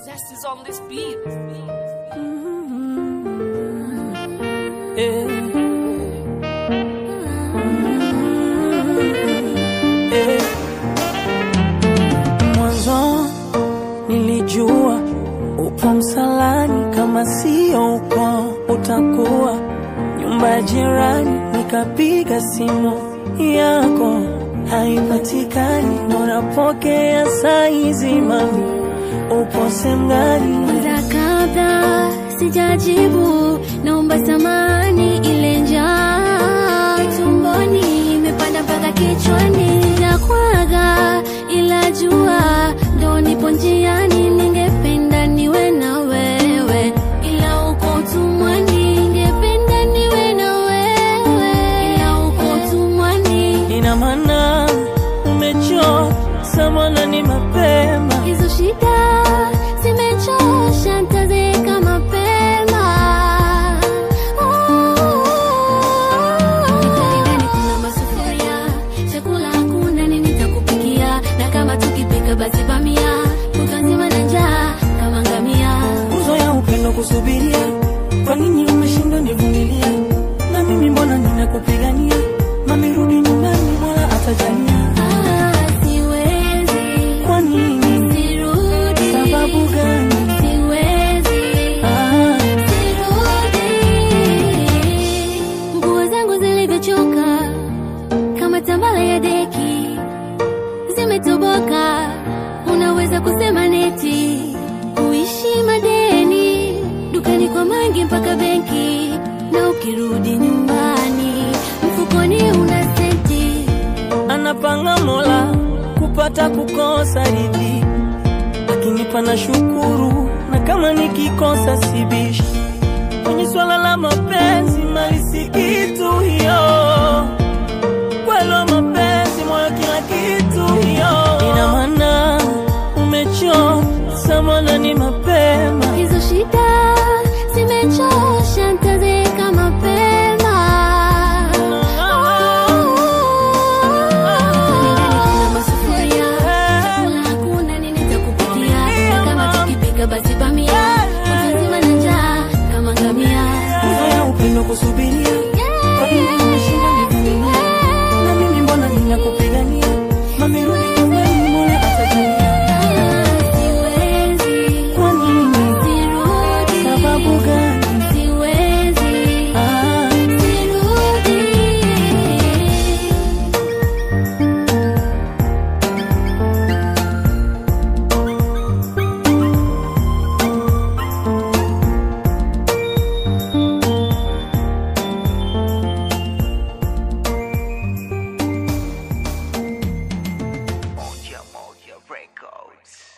Zest is on this beat. Eh. Eh. Mwanzo nilijua upo msalani, kama sio uko utakuwa nyumba ya jirani. Nikapiga simu yako haipatikani, unapokea saizi, mami upo sehemu gani? Mara kadha sijajibu, naomba samani, ile njaa tumboni imepanda mpaka kichwani, nakwaga ila jua ndo nipo njiani, ningependa niwe na wewe, ila uko utumwani, ningependa niwe na wewe, ila uko utumwani. Ina maana umechoka mwana, ni mapema Hizo shida zimechosha, nitazeka mapema. Nikali ndani kuna masufuria, chakula hakuna, nini nitakupikia? Na kama tukipika basi bamia, kutwa nzima na njaa kama ngamia. nguzo ya upendo kusubiria. Kwa nini umeshindwa nivumilia? Na mimi mbona ninakupigania? Mami rudi nyumbani, Mola atajalia. Ah, siwezi, Kwa nini? sirudi. Sababu gani? Siwezi. Ah, Sirudi. Nguo zangu zilivyochoka kama tambala ya deki zimetoboka, unaweza kusema neti kuishi madeni dukani kwa mangi mpaka benki, na ukirudi nyumbani mfukoni una senti. anapanga Mola kupata kukosa ridhi, akinipa na shukuru, na kama nikikosa sibishi. Kwenye swala la mapenzi, mali si kitu hiyo kwelo mapenzi moyo kila kitu hiyo. Ina maana umechoka mwana, ni mapema Hizo shida zimechosha, nitazeka mapema. Ndani kuna masufuria, chakula hakuna, nini nitakupikia? Na kama tukipika basi bamia, kutwa nzima na njaa kama ngamia. nguzo ya upendo kusubiria. Kwa nini umeshinda nivumilia? Na mimi mbona ninakupigania? Mami rudi nyumbani, Mola atajalia. Siwezi, Kwa nini? sirudi. Sababu gani? Siwezi, Ah, sirudi. Moja Moja Records.